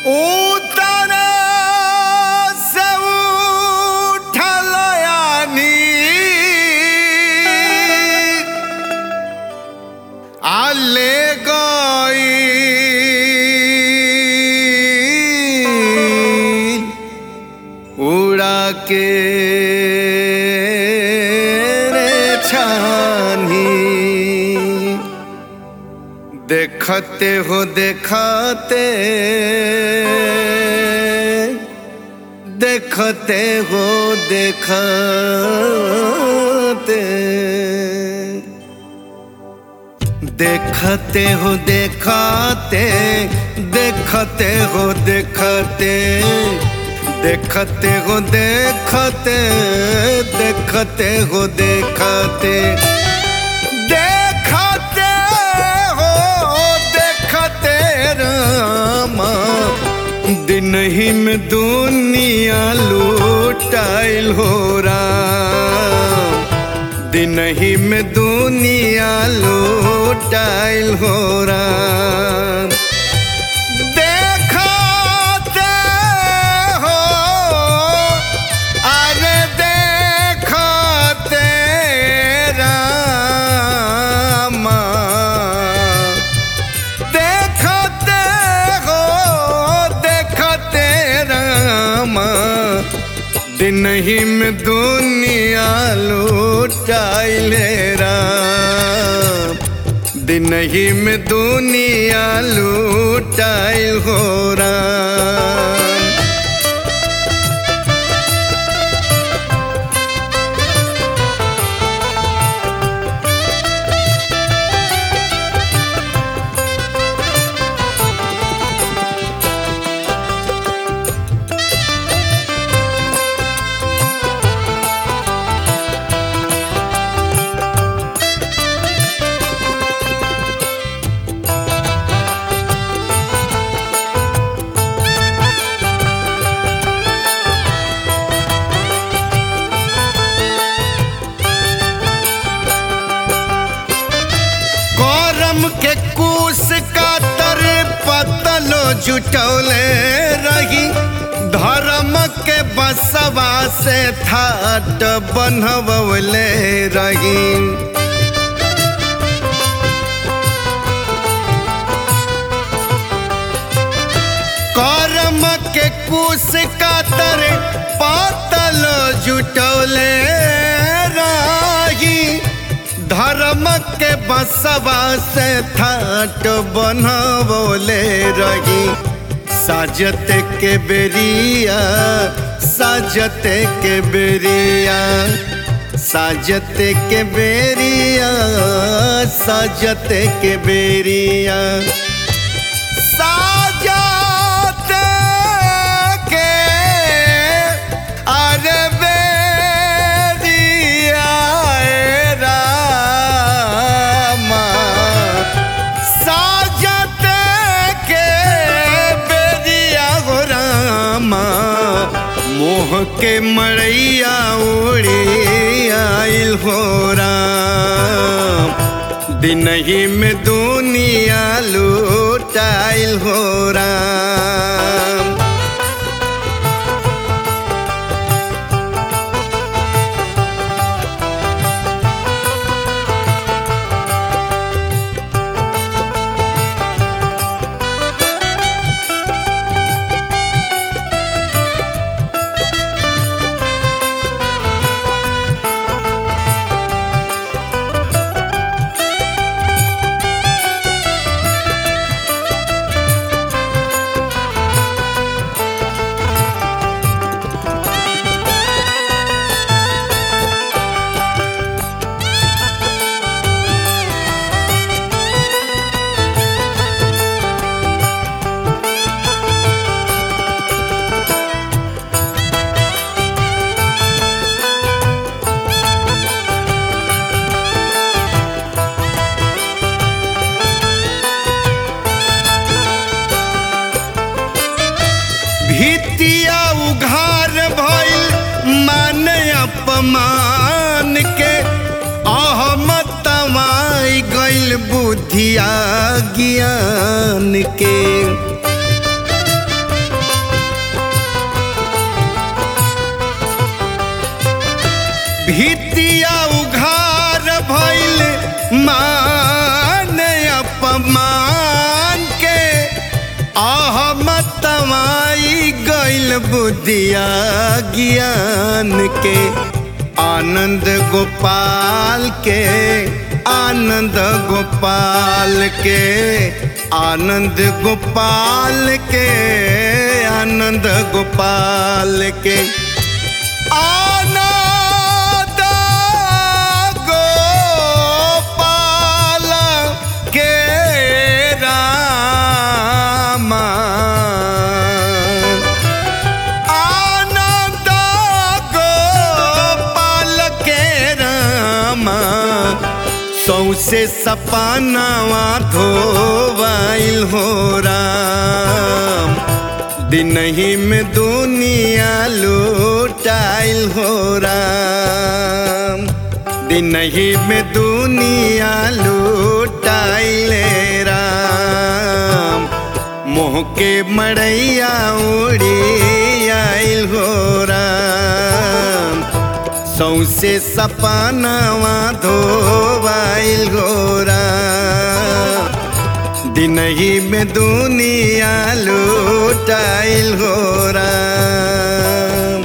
उतर से उठल यानी आले गई उड़ा के रे छानी देखते हो देखते देखते हो देखते देखते हो देखते देखते हो देखते देखते हो देखते देखते हो देखते देखते हो देखते रामा दिन ही में दुनिया लूटाइल हो राम दिन ही में दुनिया लूटाइल हो राम देखते हो अरे देखते रामा देखते हो देखते रामा दिन ही में दुनिया लूटाइले राम दिन ही में दुनिया लूटाइल हो राम करम के कूस का तर पतलो जुटौले रही धर्म के बसवा से थाट बनवले रही करम के कूस का तर पातल जुटौले रही धर्म के बसवा से थाट बनवले रही साजत के बेरिया साजत के बेरिया साजत के बेरिया साजत के बेरिया साजत के अरे बेरिया ए रामा साजत के बेरिया हो रामा मोह के मड़ैया उड़ी आइल हो राम दिन ही में दुनिया लूटाइल हो राम भितिया उघार भइल मान अपमान के अहमत तमाई गइल बुद्धिया ज्ञान के बुद्धिया ज्ञान के आनंद गोपाल के आनंद गोपाल के आनंद गोपाल के आनंद गोपाल के आनंद गोपाल के रामा आनंद गोपाल के रामा सौसे सपनावा धोवाइल हो राम दिनही में दुनिया लूटाइल हो राम दिनही में दुनिया लूटाइल राम मोह के मड़ैया उड़ी आइल हो राम सौसे सपनावा धोवाइल हो राम दिनही में दुनिया लूटाइल हो राम